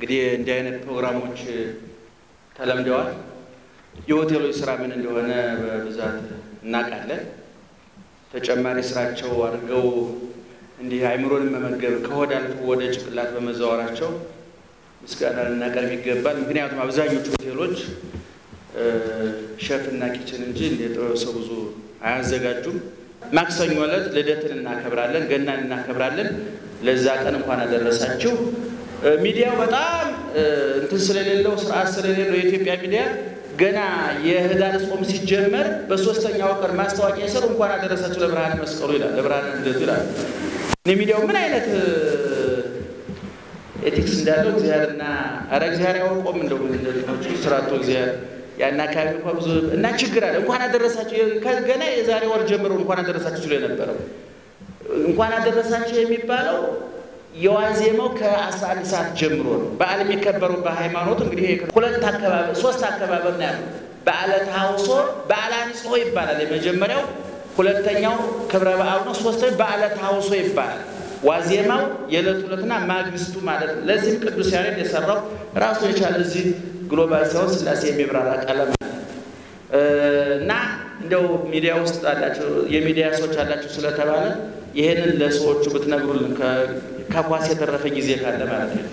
እንግዲህ እንዲህ አይነት ፕሮግራሞች ተለምደዋል። የሆቴሎች ስራ ምን እንደሆነ በብዛት እናውቃለን። ተጨማሪ ስራቸው አድርገው እንዲህ አይምሮን መመገብ ከሆድ አልፎ ወደ ጭንቅላት በመዘዋወራቸው ምስጋና ልናቀርብ ይገባል። ምክንያቱም አብዛኞቹ ሆቴሎች ሸፍና ኪችን እንጂ የጥበብ ሰው ብዙ አያዘጋጁም። ማክሰኞ ዕለት ልደትን እናከብራለን፣ ገናን እናከብራለን። ለዛ ቀን እንኳን አደረሳችሁ። ሚዲያው በጣም እንትን ስለሌለው ስርዓት ስለሌለው የኢትዮጵያ ሚዲያ ገና የህዳር ጾም ሲጀመር በሶስተኛው ቀን ማስታወቂያ የሰሩ እንኳን አደረሳችሁ ለብርሃነ መስቀሉ ይላል፣ ለብርሃነ ልደቱ ይላል። ሚዲያው ምን አይነት ኤቲክስ እንዳለው እግዚአብሔርና ኧረ እግዚአብሔር ያወቆም እንደው እንደሆቹ ስራቶ እግዚአብሔር ያን አካባቢ እንኳ ብዙ እና ችግር አለ። እንኳን አደረሳችሁ ገና የዛሬ ወር ጀምሮ እንኳን አደረሳችሁ ችሎ የነበረው እንኳን አደረሳችሁ የሚባለው የዋዜማው ከአስራ አንድ ሰዓት ጀምሮ ነው። በዓል የሚከበሩ በሃይማኖት እንግዲህ ሁለት አከባበር ሶስት አከባበር ነው ያለው። በዓለ ተሐውሶ በዓለ አንጽሖ ይባላል የመጀመሪያው። ሁለተኛው ክብረ በዓሉ ነው። ሶስተኛው በዓለ ተሐውሶ ይባላል። ዋዜማው የዕለት ሁለትና ማግስቱ ማለት ነው። ለዚህም ቅዱስ ያሬድ የሰራው ራሱ የቻለ እዚህ ግሎባል ሳይሆን ስላሴ የሚብራራ ቀለም እና እንደው ሚዲያ ውስጥ አላቸው የሚዲያ ሰዎች አላቸው ስለተባለ ይህንን ለሰዎቹ ብትነግሩልን ከኳስ የተረፈ ጊዜ ካለ ማለት ነው።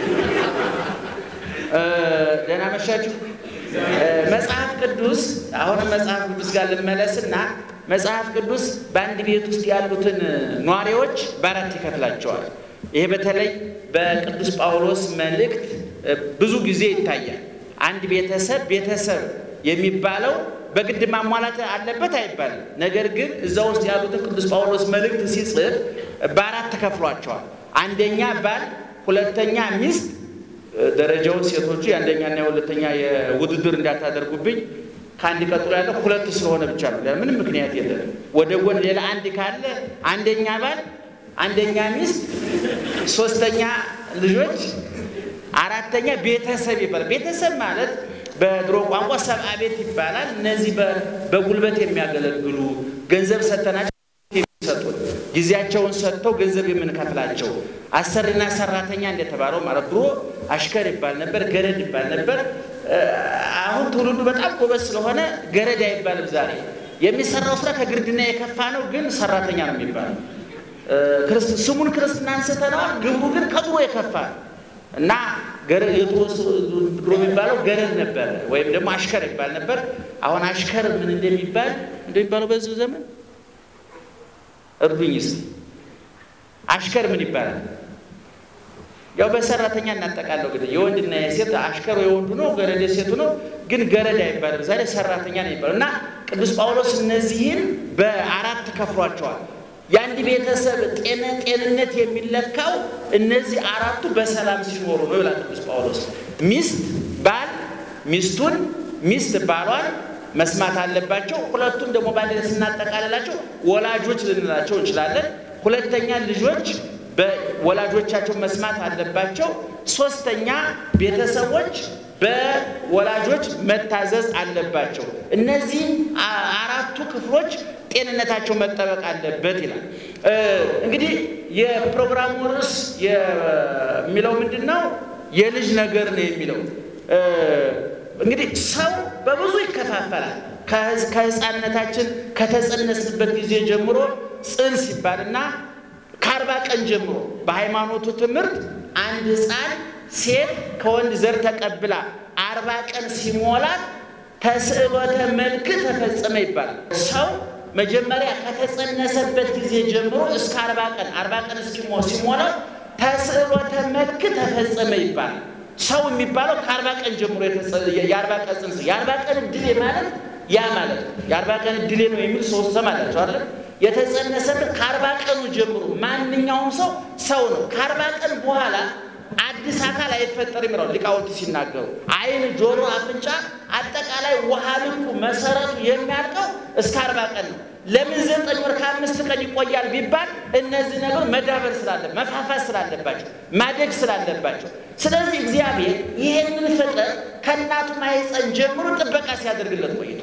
ደህና መሻችሁ። መጽሐፍ ቅዱስ አሁንም መጽሐፍ ቅዱስ ጋር ልመለስና መጽሐፍ ቅዱስ በአንድ ቤት ውስጥ ያሉትን ኗሪዎች በአራት ይከፍላቸዋል። ይሄ በተለይ በቅዱስ ጳውሎስ መልእክት ብዙ ጊዜ ይታያል። አንድ ቤተሰብ ቤተሰብ የሚባለው በግድ ማሟላት አለበት አይባልም። ነገር ግን እዛ ውስጥ ያሉትን ቅዱስ ጳውሎስ መልእክት ሲጽፍ በአራት ተከፍሏቸዋል። አንደኛ ባል፣ ሁለተኛ ሚስት፣ ደረጃውን ሴቶቹ የአንደኛና የሁለተኛ የውድድር እንዳታደርጉብኝ ከአንድ ቀጥሎ ያለው ሁለት ስለሆነ ብቻ ነው። ምንም ምክንያት የለም። ወደ ጎን ሌላ አንድ ካለ አንደኛ ባል፣ አንደኛ ሚስት፣ ሶስተኛ ልጆች፣ አራተኛ ቤተሰብ ይባላል። ቤተሰብ ማለት በድሮ ቋንቋ ሰብአ ቤት ይባላል። እነዚህ በጉልበት የሚያገለግሉ ገንዘብ ሰተናቸው የሚሰጡን ጊዜያቸውን ሰጥተው ገንዘብ የምንከፍላቸው አሰሪና ሰራተኛ እንደተባለው ማለት ድሮ አሽከር ይባል ነበር፣ ገረድ ይባል ነበር። አሁን ትውልዱ በጣም ጎበዝ ስለሆነ ገረድ አይባልም። ዛሬ የሚሰራው ስራ ከግርድና የከፋ ነው፣ ግን ሰራተኛ ነው የሚባለው። ስሙን ክርስትና አንስተነዋል፣ ግብሩ ግን ከድሮ የከፋ ነው እና ድሮ የሚባለው ገረድ ነበር፣ ወይም ደግሞ አሽከር ይባል ነበር። አሁን አሽከር ምን እንደሚባል እንደሚባለው በዚህ ዘመን እርዱኝ እስኪ። አሽከር ምን ይባላል? ያው በሰራተኛ እናጠቃለው እንግዲህ የወንድና የሴት አሽከሩ የወንዱ ነው፣ ገረድ የሴቱ ነው። ግን ገረድ አይባልም ዛሬ ሰራተኛ ነው የሚባለው እና ቅዱስ ጳውሎስ እነዚህን በአራት ከፍሏቸዋል። የአንድ ቤተሰብ ጤነ ጤንነት የሚለካው እነዚህ አራቱ በሰላም ሲኖሩ ነው ይላል ቅዱስ ጳውሎስ። ሚስት ባል ሚስቱን፣ ሚስት ባሏን መስማት አለባቸው። ሁለቱም ደግሞ በአንድ ላይ ስናጠቃልላቸው ወላጆች ልንላቸው እንችላለን። ሁለተኛ ልጆች በወላጆቻቸው መስማት አለባቸው። ሶስተኛ ቤተሰቦች በወላጆች መታዘዝ አለባቸው። እነዚህ አራቱ ክፍሎች ጤንነታቸው መጠበቅ አለበት ይላል። እንግዲህ የፕሮግራሙ ርዕስ የሚለው ምንድን ነው? የልጅ ነገር ነው የሚለው። እንግዲህ ሰው በብዙ ይከፋፈላል። ከህፃንነታችን ከተጸነስንበት ጊዜ ጀምሮ ጽንስ ይባልና ከአርባ ቀን ጀምሮ በሃይማኖቱ ትምህርት አንድ ህፃን ሴት ከወንድ ዘር ተቀብላ አርባ ቀን ሲሞላት ተስዕሎተ መልክ ተፈጸመ ይባላል። ሰው መጀመሪያ ከተጸነሰበት ጊዜ ጀምሮ እስከ አርባ ቀን አርባ ቀን እስኪሞ ሲሞላው ተስዕሎተ መልክ ተፈጸመ ይባላል። ሰው የሚባለው ከአርባ ቀን ጀምሮ የአርባ ቀን ጽንስ የአርባ ቀን እድሌ ማለት ያ ማለት ነው። የአርባ ቀን እድሌ ነው የሚል ሰው ሰማላቸው አለ የተጸነሰበት ከአርባ ቀኑ ጀምሮ ማንኛውም ሰው ሰው ነው። ከአርባ ቀን በኋላ አዲስ አካል አይፈጠርም ይላሉ ሊቃውንት ሲናገሩ። ዓይን፣ ጆሮ፣ አፍንጫ አጠቃላይ ውሃ ልኩ መሰረቱ የሚያልቀው እስከ አርባ ቀን ነው። ለምን ዘጠኝ ወር ከአምስት ቀን ይቆያል ቢባል እነዚህ ነገሮች መዳበር ስላለ መፋፋት ስላለባቸው ማደግ ስላለባቸው፣ ስለዚህ እግዚአብሔር ይህንን ፍጥረት ከእናቱ ማህፀን ጀምሮ ጥበቃ ሲያደርግለት ቆይቷል።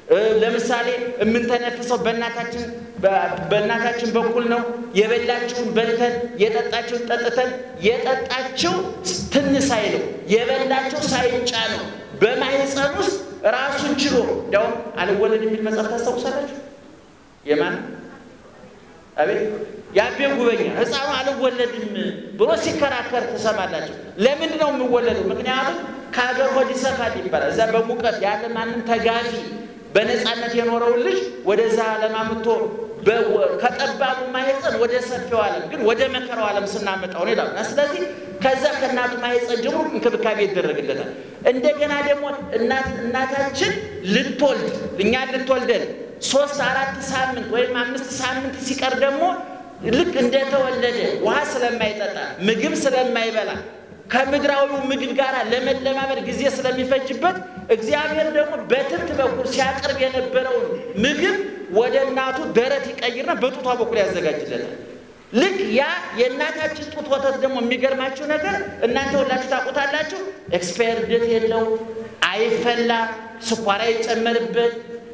ለምሳሌ የምንተነፍሰው በእናታችን በእናታችን በኩል ነው። የበላችሁን በልተን የጠጣችሁን ጠጥተን የጠጣችው ትንሽ ሳይለው የበላቸው ሳይጫ ነው በማህፀን ውስጥ ራሱን ችሎ እንዲያውም አልወለድ የሚል መጽሐፍ ታስታውሳላችሁ? የማን አቤት የአቤ ጉበኛ ሕፃኑ አልወለድም ብሎ ሲከራከር ትሰማላችሁ። ለምንድን ነው የምወለደው? ምክንያቱም ከሀገር ሆድ ይሰፋል ይባላል። እዛ በሙቀት ያለ ማንም ተጋፊ በነፃነት የኖረውን ልጅ ወደዛ ዓለም አምጥቶ ከጠባቡ ማህፀን ወደ ሰፊው ዓለም ግን ወደ መከራው ዓለም ስናመጣው ነው ይላሉ። ስለዚህ ከዛ ከእናቱ ማህፀን ጀምሮ እንክብካቤ ይደረግለታል። እንደገና ደግሞ እናታችን ልትወልድ እኛ ልትወልደን ሶስት አራት ሳምንት ወይም አምስት ሳምንት ሲቀር ደግሞ ልክ እንደተወለደ ውሃ ስለማይጠጣ ምግብ ስለማይበላ ከምድራዊው ምግብ ጋር ለመለማመድ ጊዜ ስለሚፈጅበት እግዚአብሔር ደግሞ በትብት በኩል ሲያቀርብ የነበረውን ምግብ ወደ እናቱ ደረት ይቀይርና በጡቷ በኩል ያዘጋጅለታል። ልክ ያ የእናታችን ጡት ወተት ደግሞ የሚገርማችሁ ነገር እናንተ ሁላችሁ ታውቁታላችሁ። ኤክስፓየር ዴት የለው፣ አይፈላ፣ ስኳር አይጨመርበት፣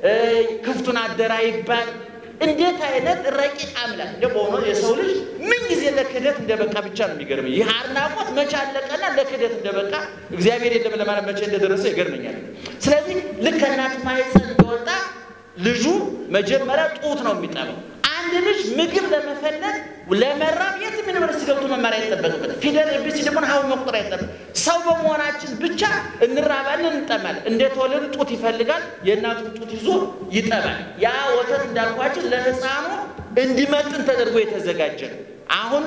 ክፍቱን አደራ ይባል። እንዴት አይነት ረቂቅ አምላክ እንደ በሆነ የሰው ልጅ ምን ጊዜ ለክህደት እንደበቃ ብቻ ነው የሚገርመኝ። ይህ አድናቆት መቼ አለቀና ለክህደት እንደበቃ እግዚአብሔር የለም ለማለት መቼ እንደደረሰ ይገርመኛል። ስለዚህ ልክ ከእናቱ ማህፀን እንደወጣ ልጁ መጀመሪያ ጡት ነው የሚጠባው። አንድ ልጅ ምግብ ለመፈለግ ለመራብ የትም ዩኒቨርሲቲ ገብቶ መማር አይጠበቅበት። ፊደል ኤቢሲ ደግሞ ሀው መቁጠር አይጠበቅ። ሰው በመሆናችን ብቻ እንራባለን፣ እንጠማለን። እንደተወለዱ ጡት ይፈልጋል። የእናቱን ጡት ይዞ ይጠባል። ያ ወተት እንዳልኳችን ለሕፃኑ እንዲመጥን ተደርጎ የተዘጋጀ ነው። አሁን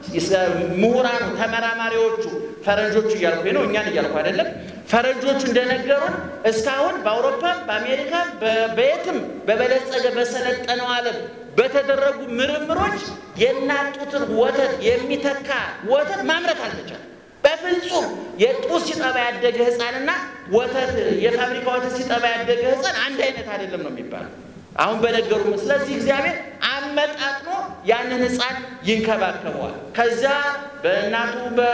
ምሁራኑ ተመራማሪዎቹ ፈረንጆቹ እያልኩ ነው፣ እኛን እያልኩ አይደለም። ፈረንጆቹ እንደነገሩን እስካሁን በአውሮፓም በአሜሪካም በየትም በበለጸገ በሰለጠነው ዓለም በተደረጉ ምርምሮች የእናት ጡትን ወተት የሚተካ ወተት ማምረት አልተቻለም። በፍጹም የጡት ሲጠባ ያደገ ሕፃንና ወተት የፋብሪካ ወተት ሲጠባ ያደገ ሕፃን አንድ አይነት አይደለም ነው የሚባለው አሁን በነገሩ። ስለዚህ እግዚአብሔር አመጣጥኖ ያንን ሕፃን ይንከባከበዋል። ከዛ በእናቱ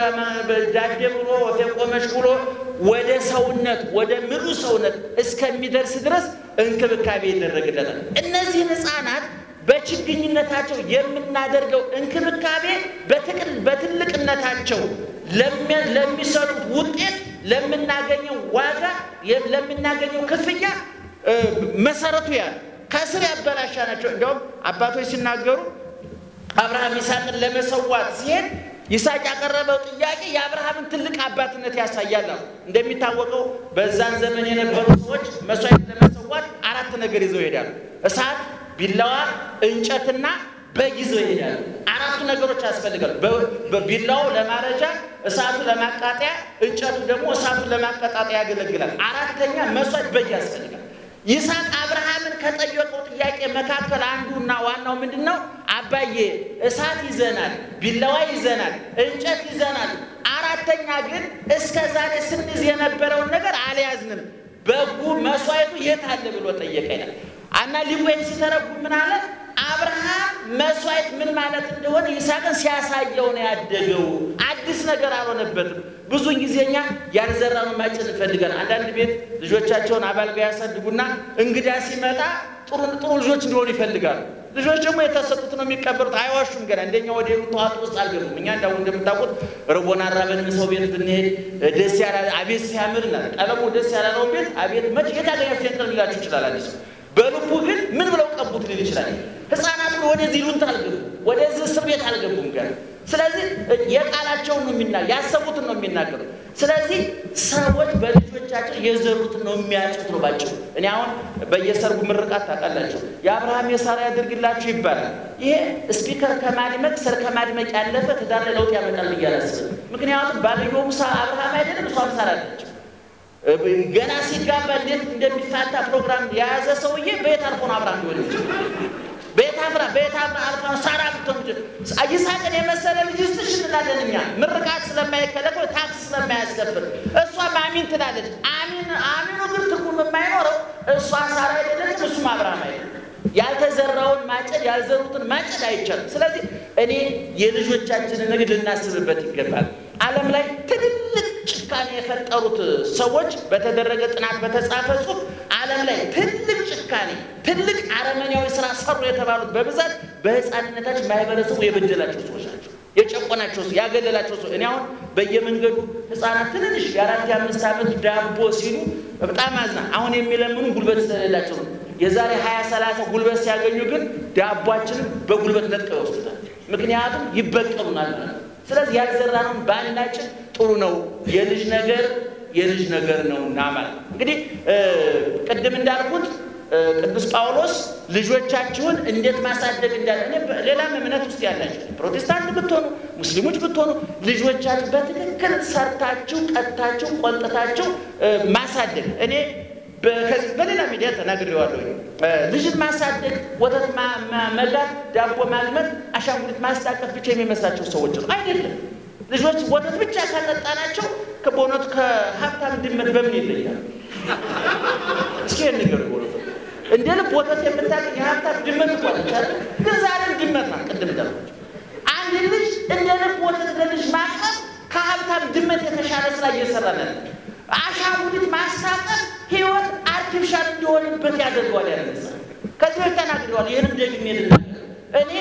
በዳዴ ብሎ ወፌ ቆመች ብሎ ወደ ሰውነት ወደ ምሉ ሰውነት እስከሚደርስ ድረስ እንክብካቤ ይደረግለታል። እነዚህን ሕፃናት በችግኝነታቸው የምናደርገው እንክብካቤ በትልቅነታቸው ለሚሰጡት ውጤት፣ ለምናገኘው ዋጋ፣ ለምናገኘው ክፍያ መሰረቱ ያለ ከስር ያበላሻ ናቸው። እንዲያውም አባቶች ሲናገሩ አብርሃም ይስሐቅን ለመሰዋት ሲሄድ ይስሐቅ ያቀረበው ጥያቄ የአብርሃምን ትልቅ አባትነት ያሳያል። እንደሚታወቀው በዛን ዘመን የነበሩ ሰዎች መስዋዕት ለመሰዋት አራት ነገር ይዘው ይሄዳሉ። እሳት ቢላዋ እንጨትና በግ ይዘው ይሄዳሉ። አራቱ ነገሮች ያስፈልጋሉ። ቢላው ለማረጃ፣ እሳቱ ለማቃጠያ፣ እንጨቱ ደግሞ እሳቱን ለማቀጣጠያ ያገለግላል። አራተኛ መስዋዕት በግ ያስፈልጋል። ይስሐቅ አብርሃምን ከጠየቀው ጥያቄ መካከል አንዱና ዋናው ምንድን ነው? አባዬ እሳት ይዘናል፣ ቢላዋ ይዘናል፣ እንጨት ይዘናል። አራተኛ ግን እስከ ዛሬ ስንይዝ የነበረውን ነገር አልያዝንም። በጉ መስዋዕቱ የት አለ ብሎ ጠየቀ ይላል። እና ሊቆይን ሲተረጉም ምን አለ? አብርሃም መስዋዕት ምን ማለት እንደሆነ ይስሐቅን ሲያሳየው ነው ያደገው። አዲስ ነገር አልሆነበትም። ብዙን ጊዜ እኛ ያልዘራነው ማጨድ እንፈልጋለን። አንዳንድ ቤት ልጆቻቸውን አባልጋ ያሳድጉና እንግዳ ሲመጣ ጥሩ ጥሩ ልጆች እንዲሆኑ ይፈልጋሉ። ልጆች ደግሞ የተሰጡት ነው የሚቀበሉት። አይዋሹም። ገና እንደኛ ወደ ተዋጡ ውስጥ አልገቡም። እኛ እንዳሁ እንደምታውቁት ርቦና ራበን ሰው ቤት ብንሄድ ደስ ያላ አቤት ሲያምር ና ቀለሙ ደስ ያላለውን ቤት አቤት መች የታገኘ ፌንጥር ሊላችሁ ይችላል። አዲስ በልቡ ግን ምን ብለው ቀቡት ሊል ይችላል። ህፃናት ወደዚህ ሉንት አልገቡም፣ ወደዚህ እስር ቤት አልገቡም ገና። ስለዚህ የቃላቸውን ነው የሚና ያሰቡትን ነው የሚናገሩት። ስለዚህ ሰዎች በልጆቻቸው የዘሩትን ነው የሚያጩት ነው ባጭሩ። እኔ አሁን በየሰርጉ ምርቃት ታውቃላችሁ፣ የአብርሃም የሳራ ያድርግላችሁ ይባላል። ይሄ ስፒከር ከማድመቅ ሰር ከማድመቅ ያለፈ ትዳር ላይ ለውጥ ያመጣል ብዬ አላስብም። ምክንያቱም ባልየውም አብርሃም አይደለም እሷም ሳራ አለች። ገና ሲጋባ እንዴት እንደሚፋታ ፕሮግራም የያዘ ሰውዬ በየት አልፎ ነው አብርሃም ሊሆን ይችላል? ቤት አፍራ ቤት አፍራ አልፋ ሳራ ብትሆን ይስሐቅን የመሰለ ልጅ ስጥሽ እንላለን እኛ ምርቃት ስለማይከለከው ታክስ ስለማያስከፍል እሷም አሚን ትላለች። አሚን አሚኑ ግን ትርጉም የማይኖረው እሷ ሳራ አይደለችም፣ እሱም አብርሃም አይደለም። ያልተዘራውን ማጨድ ያልዘሩትን ማጨድ አይቻልም። ስለዚህ እኔ የልጆቻችንን ንግድ ልናስብበት ይገባል። ዓለም ላይ ትልልቅ ጭካኔ የፈጠሩት ሰዎች በተደረገ ጥናት በተጻፈ ጽሑፍ ዓለም ላይ ትልቅ በጭካኔ ትልቅ አረመኔያዊ ስራ ሰሩ የተባሉት በብዛት በህፃንነታቸው ማህበረሰቡ የበደላቸው ሰዎች ናቸው። የጨቆናቸው ሰው ያገለላቸው ሰው እኔ አሁን በየመንገዱ ህፃናት ትንንሽ የአራት የአምስት ዓመት ዳቦ ሲሉ በጣም አዝና አሁን የሚለምኑ ጉልበት ስለሌላቸው ነው። የዛሬ ሀያ ሰላሳ ጉልበት ሲያገኙ ግን ዳቧችንን በጉልበት ነጥቀው ይወስዱታል። ምክንያቱም ይበቀሉናል ማለት ነው። ስለዚህ ያልዘራነውን ባናጭን ጥሩ ነው። የልጅ ነገር የልጅ ነገር ነውና ማለት ነው። እንግዲህ ቅድም እንዳልኩት ቅዱስ ጳውሎስ ልጆቻችሁን እንዴት ማሳደግ እንዳለ እኔ ሌላም እምነት ውስጥ ያላችሁ ፕሮቴስታንት ብትሆኑ ሙስሊሞች ብትሆኑ ልጆቻችሁ በትክክል ሰርታችሁ ቀጥታችሁ ቆንጥታችሁ ማሳደግ እኔ በሌላ ሚዲያ ተናግሬዋለሁ። ልጅን ማሳደግ፣ ወተት መጋት፣ ዳቦ ማግመት፣ አሻንጉሊት ማስታቀፍ ብቻ የሚመስላቸው ሰዎች ነው። አይደለም። ልጆች ወተት ብቻ ካጠጣናቸው በእውነቱ ከሀብታም ድመት በምን ይለያል? እስኪ ንገሩ። በእውነቱ እንደ ልብ ወተት የምታገኝ የሀብታም ድመት እኮ አለች አይደል? ግን ዛሬም ድመት ናት። ቅድም እንዳልኳቸው አንድ ልጅ እንደ ልብ ወተት ለልጅ ማቅረብ ከሀብታም ድመት የተሻለ ስራ እየሰራ ነን። አሻንጉሊት ማስታቀፍ ህይወት አርቲፊሻል እንዲሆንበት ያደርገዋል። ያነሳ ከዚህ በፊት ተናግሬዋለሁ። ይህንም ደግሜ ልናገር እኔ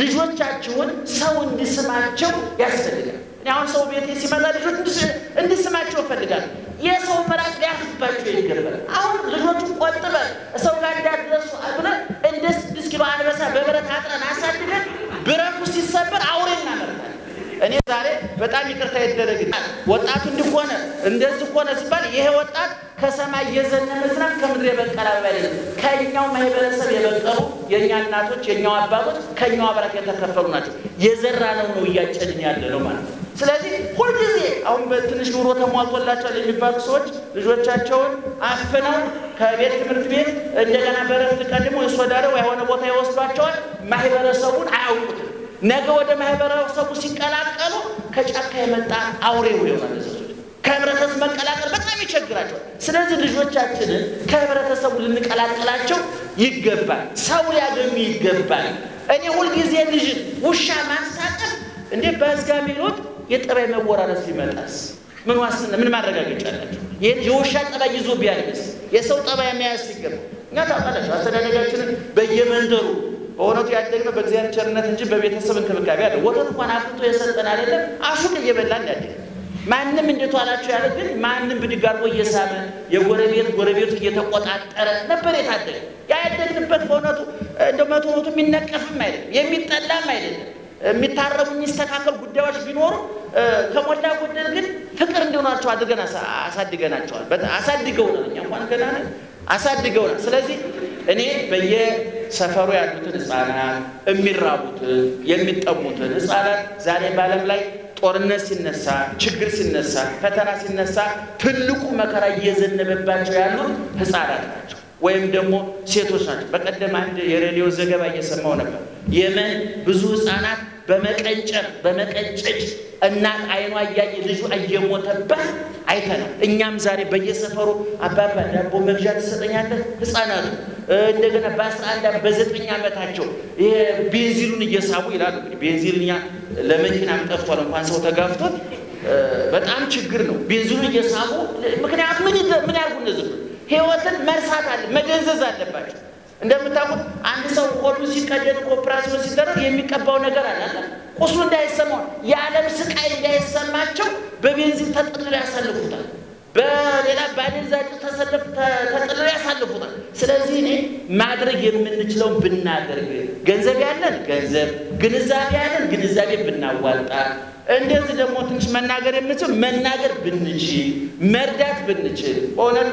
ልጆቻችሁን ሰው እንዲስማቸው ያስፈልጋል። እኔ አሁን ሰው ቤቴ ሲመጣ ልጆች እንዲስማቸው እፈልጋለሁ። የሰው ምራቅ ሊያርፍባቸው ይገባል። አሁን ልጆቹን ቆጥበን ሰው ጋር እንዳደረሱ ብለን እንደ ስድስት ኪሎ አንበሳ በብረት አጥረን አሳድገን ብረቱ ሲሰበር አውሬ እናመርታለን። እኔ ዛሬ በጣም ይቅርታ ይደረግልኝ። ወጣቱ እንዲሆነ እንደዚህ ሆነ ሲባል ይሄ ወጣት ከሰማይ የዘነበ ዝናብ ከምድር የበቀለ አበባ አይደለም። ከኛው ማህበረሰብ የበቀሉ የእኛ እናቶች፣ የኛው አባቶች ከኛው አብራክ የተከፈሉ ናቸው። የዘራነው ነው እያጨድን ያለ ነው ማለት ነው። ስለዚህ ሁልጊዜ አሁን በትንሽ ኑሮ ተሟልቶላቸዋል የሚባሉ ሰዎች ልጆቻቸውን አፍነው ከቤት ትምህርት ቤት እንደገና በረፍት ቀን ደግሞ የሶዳደው የሆነ ቦታ ይወስዷቸዋል። ማህበረሰቡን አያውቁትም። ነገ ወደ ማህበረሰቡ ሲቀላቀሉ ከጫካ የመጣ አውሬ ይሆናል። ከህብረተሰብ መቀላቀል በጣም ይቸግራቸዋል። ስለዚህ ልጆቻችንን ከህብረተሰቡ ልንቀላቀላቸው ይገባል። ሰው ሊያገኙ ይገባል። እኔ ሁልጊዜ ልጅን ውሻ ማሳቀፍ እንዴ በህዝጋሚ ሎት የጠባይ መወራረስ ሊመጣስ ምን ዋስትና ምን ማረጋገጫ አላቸው? ይህን የውሻ ጠባይ ይዞ ቢያድግስ የሰው ጠባይ መያዝ ሲገባ እኛ ታውቃላችሁ አስተዳደጋችንን በየመንደሩ በእውነቱ ያደግነው በእግዚአብሔር ቸርነት እንጂ በቤተሰብ እንክብካቤ አለ። ወተት እንኳን አፍልቶ የሰጠን አይደለም አሹቅ እየበላን ያደግ ማንም እንዴት ዋላችሁ ያለ ግን ማንም ብድግ አድርጎ እየሳመ የጎረቤት ጎረቤቱ እየተቆጣጠረ ነበር የታደገ። ያ ያደግንበት በእውነቱ እንደ መቶ መቶ የሚነቀፍም አይደለም የሚጠላም አይደለም። የሚታረሙ የሚስተካከል ጉዳዮች ቢኖሩ ከሞላ ጎደል ግን ፍቅር እንዲሆናቸው አድርገን አሳድገናቸዋል። አሳድገውናል። እኛ እንኳን ገና ነን አሳድገውናል። ስለዚህ እኔ በየሰፈሩ ያሉትን ህፃናት የሚራቡትን የሚጠሙትን ህፃናት ዛሬ በዓለም ላይ ጦርነት ሲነሳ፣ ችግር ሲነሳ፣ ፈተና ሲነሳ ትልቁ መከራ እየዘነበባቸው ያሉት ህፃናት ናቸው ወይም ደግሞ ሴቶች ናቸው። በቀደም አንድ የሬዲዮ ዘገባ እየሰማው ነበር። የመን ብዙ ህፃናት በመቀንጨር በመቀጨጭ እናት አይኗ እያየ ልጁ እየሞተባት አይተናል። እኛም ዛሬ በየሰፈሩ አባባ ዳቦ መግዣ ትሰጠኛለህ? ህፃናቱ እንደገና በአስራ አንድ ዓመት በዘጠኝ ዓመታቸው ይሄ ቤንዚሉን እየሳቡ ይላሉ። እንግዲህ ቤንዚል እኛ ለመኪናም ጠፍቷል፣ እንኳን ሰው ተጋፍቶት በጣም ችግር ነው። ቤንዚሉን እየሳቡ ምክንያቱ ምን ምን ያርጉ እነዚህ ህይወትን መርሳት አለ መደንዘዝ አለባቸው። እንደምታውቁት አንድ ሰው ሆዱ ሲቀደድ ኦፕራሲዮን ሲደረግ የሚቀባው ነገር አለ። ቁስሉ እንዳይሰማው የዓለም ስቃይ እንዳይሰማቸው በቤንዚን ተጠልለው ያሳልፉታል። በሌላ ባደንዛዥ ተጠልለው ያሳልፉታል። ስለዚህ እኔ ማድረግ የምንችለውን ብናደርግ፣ ገንዘብ ያለን ገንዘብ፣ ግንዛቤ ያለን ግንዛቤ ብናዋጣ እንደዚህ ደግሞ ትንሽ መናገር የምንችል መናገር ብንችል መርዳት ብንችል በእውነት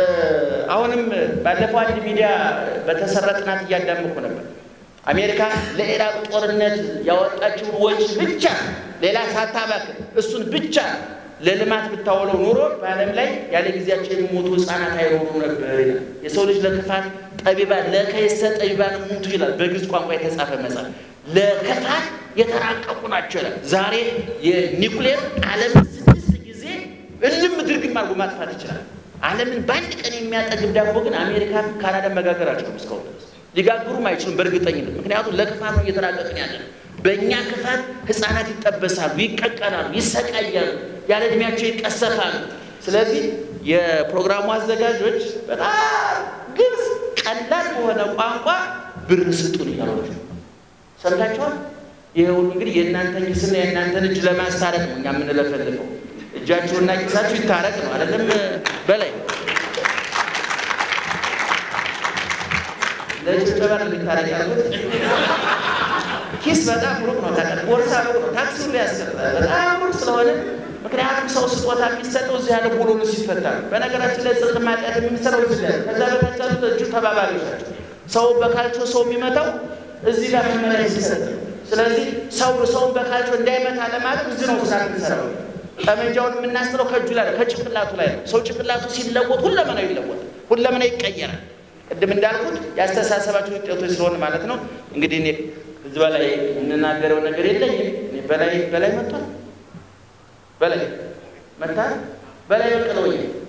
አሁንም ባለፈው አንድ ሚዲያ በተሰራ ጥናት እያዳመኩ ነበር። አሜሪካ ለኢራቅ ጦርነት ያወጣችውን ወጪ ብቻ ሌላ ሳታባክን እሱን ብቻ ለልማት ብታውለው ኑሮ በዓለም ላይ ያለ ጊዜያቸው የሚሞቱ ህፃናት አይኖሩ ነበር ይላል። የሰው ልጅ ለክፋት ጠቢባን ለከይሰ ጠቢባን ሙቱ ይላል በግዕዝ ቋንቋ የተጻፈ መጽሐፍ ለክፋት የተራቀቁ ናቸው ይላል። ዛሬ የኒኩሌር ዓለምን ስድስት ጊዜ እልም ድርግም አድርጎ ማጥፋት ይችላል። ዓለምን በአንድ ቀን የሚያጠግብ ዳቦ ግን አሜሪካ፣ ካናዳ መጋገር አልቻሉም እስካሁን ድረስ ሊጋግሩም አይችሉም በእርግጠኝነት ምክንያቱም ለክፋት ነው እየተራቀቅን ያለ ነው። በእኛ ክፋት ህፃናት ይጠበሳሉ፣ ይቀቀላሉ፣ ይሰቃያሉ፣ ያለ እድሜያቸው ይቀሰፋሉ። ስለዚህ የፕሮግራሙ አዘጋጆች በጣም ግልጽ ቀላል በሆነ ቋንቋ ብር ስጡን እያሏቸው ሰምታችኋል። ይህ ሁሉ እንግዲህ የእናንተን ኪስና የእናንተን እጅ ለማስታረቅ ነው እኛ የምንለፈልፈው። እጃችሁና ኪሳችሁ ይታረቅ ነው አይደለም በላይ ለጭብጨባ ነው የሚታረቅ ያሉት። ኪስ በጣም ሩቅ ነው፣ ታውቃለህ። ቦርሳ ሩቅ ነው፣ ታክሲ ሁሉ ያስቀጣል። በጣም ሩቅ ስለሆነ ምክንያቱም ሰው ስጦታ የሚሰጠው እዚህ ያለ ቦሎሉ ሲፈታ ነው። በነገራችን ላይ ጽድቅ ማጥያት የሚሰራው እዚህ ላይ ነው። ከዛ በታች ያሉት እጁ ተባባሪዎች ናቸው። ሰው በካልቾ ሰው የሚመታው እዚህ ጋር መመሪያ ሲሰጥ ነው። ስለዚህ ሰው ሰውን በካልቾ እንዳይመታ ለማለት እዚህ ነው ሳት የሚሰራው። ጠመንጃውን የምናስጥለው ከእጁ ላይ ነው፣ ከጭንቅላቱ ላይ ነው። ሰው ጭንቅላቱ ሲለወጥ ሁለመናው ይለወጣል፣ ሁለመናው ይቀየራል። ቅድም እንዳልኩት ያስተሳሰባቸው ውጤቶች ስለሆነ ማለት ነው። እንግዲህ እኔ እዚህ በላይ የምናገረው ነገር የለኝም። እኔ በላይ በላይ መጥቷል፣ በላይ መታ በላይ በቀለው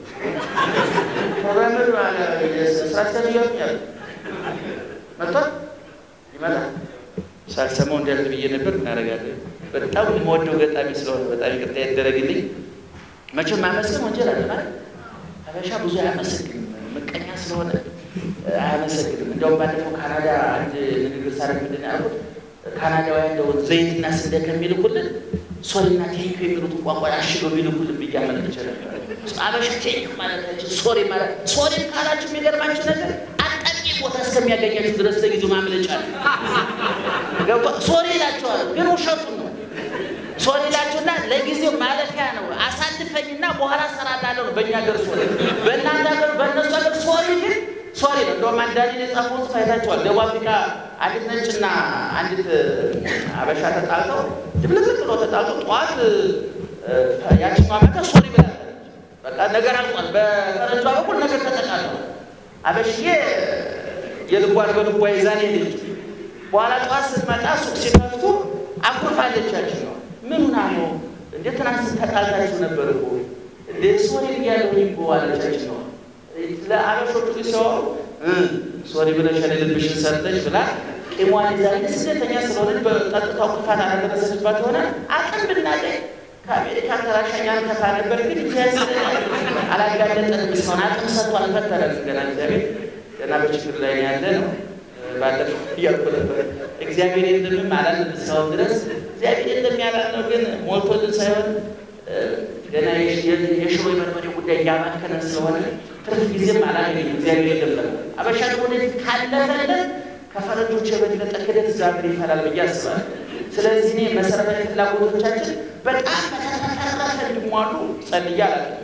ፕሮግራመር ስራ ያሉ መጥቷል፣ ይመጣል። ሳልሰማው እንዲያልፍ ብዬ ነበር። ምን አደርጋለሁ? በጣም የምወደው ገጣሚ ስለሆነ በጣም ይቅርታ ያደረግልኝ። መቼም ማመስገን ወንጀል አለ ማለት ሀበሻ ብዙ አያመሰግንም፣ ምቀኛ ስለሆነ አያመሰግንም። እንዲያውም ባለፈው ካናዳ አንድ ንግግር ሳረግ ምንድን ነው ያልኩት? ካናዳውያን እንደው ዘይትና ስንዴ ከሚልኩልን ሶሪና ቴንክ የሚሉትን ቋንቋ አሽገው የሚልኩልን ብዬ አመልክቼ ነበር። አበሻ ቴንክ ማለታችን ሶሪ ማለት ሶሪ ካላችሁ የሚገርማችሁ ነገር አጣቂ ቦታ እስከሚያገኛችሁ ድረስ ለጊዜው ማምለጫ ነው። ገባ ሶሪ ይላችኋል፣ ግን ውሸቱን ነው። ሶሪ ይላችሁና ለጊዜው ማለፊያ ነው። አሳልፈኝና በኋላ እሰራላለሁ ነው በእኛ ሀገር ሶሪ። በእናንተ ሀገር በእነሱ ሀገር ሶሪ ግን ሶሪ ነው። እንደውም አንዳንድ የጻፈውን ጽሑፍ አይታችኋል። ደቡብ አፍሪካ አንዲት ነጭና አንዲት አበሻ ተጣልተው ድብልቅልቅ ብሎ ተጣልተው ጠዋት ያችኛዋ መጣ ሶሪ ብላለች። በቃ ነገር አልቋል። በፈረንጇ በኩል ነገር ተጠቃለሁ። አበሽዬ የልቧን በልቧ ይዛን ሄደች። በኋላ ጠዋት ስትመጣ ሱቅ ሲከፍቱ አኩርፋለች። ያችኛዋ ምን ሆና ነው እንዴ? ትናንት ተጣልታችሁ ነበር እኮ እንዴ? ሶሪ ብያለሁ እኮ አለቻችን ነው ለአበሾቹ ሲያወሩ ሶሪ ብለሽ ልብሽን ሰርተሽ ብላ ቂሟን ይዛ ስደተኛ ስለሆነች በጠጥታው ክፋት አላደረሰችባት የሆነ አቅም ብናገኝ ከአሜሪካ ተራሻኛ ከፋ ነበር። ግን ዚያስ አላጋለጠንም። እስካሁን አቅም ሰጥቶ አልፈተረም። ገና እግዚአብሔር ገና በችግር ላይ ያለ ነው። ባለፈው እያልኩ ነበር እግዚአብሔር የለምም አላለም እስካሁን ድረስ እግዚአብሔር የለም ያላልነው ግን ሞልቶልን ሳይሆን ገና የሽሮ የበርበሬ ጉዳይ እያባከነ ስለሆነ ትርፍ ጊዜም አላገኝም። እግዚአብሔር የለም አበሻ ወደ ካለፈለን ከፈረንጆች የበለጠ ክደት እግዚአብሔር ይፈላል ብዬ አስባለሁ። ስለዚህ እኔ መሰረታዊ ፍላጎቶቻችን በጣም በተተረፈ እንዲሟሉ ጸልዬ አላውቅም።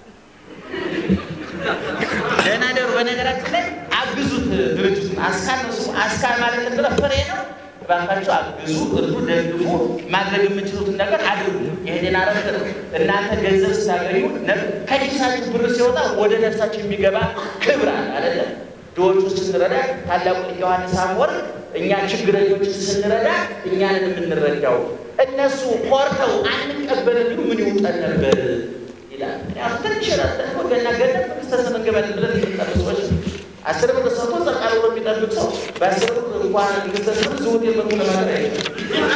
ደህና ደሩ። በነገራችን ላይ አግዙት ድርጅቱን አስካል ነው ስሙ። አስካል ማለት እንደለ ፍሬ ነው። ባካችሁ አግዙ፣ እርዱ፣ ደግፉ። ማድረግ የምችሉትን ነገር አድርጉ። ይህንን አረፍት ነው። እናንተ ገንዘብ ስታገኙ ከኪሳችሁ ብር ሲወጣ ወደ ነፍሳችሁ የሚገባ ክብር አለ አይደለ? ድሆቹ ስንረዳ ታላቁ ሊቅ ዮሐንስ አፈወርቅ እኛ ችግረኞች ስንረዳ እኛንን የምንረዳው እነሱ ኮርተው አንቀበል ቢሉ ምን ይውጠን ነበር ይላል። ምክንያቱም ትንሽ ረጠን ወገና ገነት መንግስተ ሰማያት እንገባለን ብለን የሚጠሩ ሰዎች አስር ብር ሰጥቶ ጸቃ ብሎ የሚጠብቅ ሰው በአስር ብር እንኳን መንግስተ ሰማያት ዝውት የመጡ ለማለት አይችልም።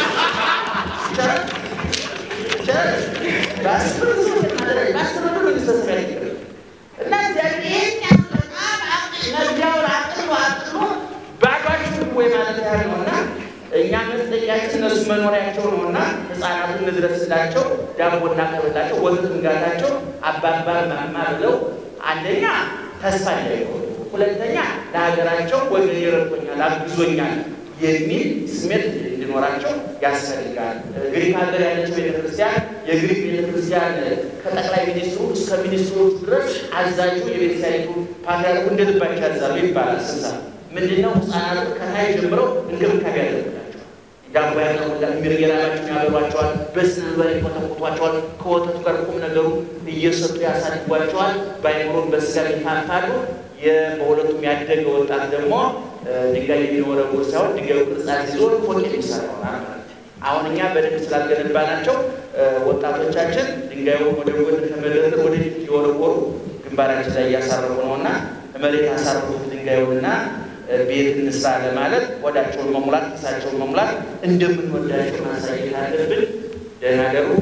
በአስር ብር ዝውት ማለት በአስር ብር መንግስተ ሰማያት ይቀር እና እግዚአብሔር ይህን በጣም መግቢያውን አቅሎ አቅሎ ባዷችሁ ወይ ማለት ያህል ነው እና እኛ መስጠቂያችን እነሱ መኖሪያቸው ነው እና ህፃናቱን እንድረስላቸው፣ ዳቦ እናቀርብላቸው፣ ወተት እንጋታቸው፣ አባባ ማማ ብለው አንደኛ ተስፋ እንዳይሆኑ፣ ሁለተኛ ለሀገራቸው ወገን ይረቶኛል አግዞኛል የሚል ስሜት እንዲኖራቸው ያስፈልጋል። ግሪክ ሀገር ያለችው ቤተክርስቲያን የግሪክ ቤተክርስቲያን ከጠቅላይ ሚኒስትሩ እስከ ሚኒስትሮቹ ድረስ አዛዡ የቤተክርስቲያኒቱ ፓትርያርኩ እንደ ልባቸው ያዛሉ ይባላል። ስንሳ ምንድነው? ህፃናቱ ከታይ ጀምረው እንክብካቤ ያደርጉላቸዋል። ዳቦ ያቀርቡላቸዋል፣ የሚርጌላላቸው ያበሏቸዋል፣ በስነ ምግባር ይኮተኩቷቸዋል። ከወተቱ ጋር ቁም ነገሩ እየሰጡ ያሳድጓቸዋል። በአይምሮም በስጋ ይፋፋሉ። በሁለቱም ያደገ ወጣት ደግሞ ድንጋይ የሚወረውር ሳይሆን ድንጋዩ ቅርጻት ይዞ ፎቅ የሚሰራ ይሆናል። አሁን እኛ በደንብ ስላልገነባናቸው ወጣቶቻችን ድንጋዩን ወደ ጎን ከመደርደር ወደፊት እየወረወሩ ግንባራችን ላይ እያሳረፉ ነው እና መሬት ያሳረፉት ድንጋዩንና ቤት እንስራ ለማለት ወዳቸውን መሙላት ኪሳቸውን መሙላት እንደምንወዳቸው ማሳየት አለብን። ደህና ደሩ።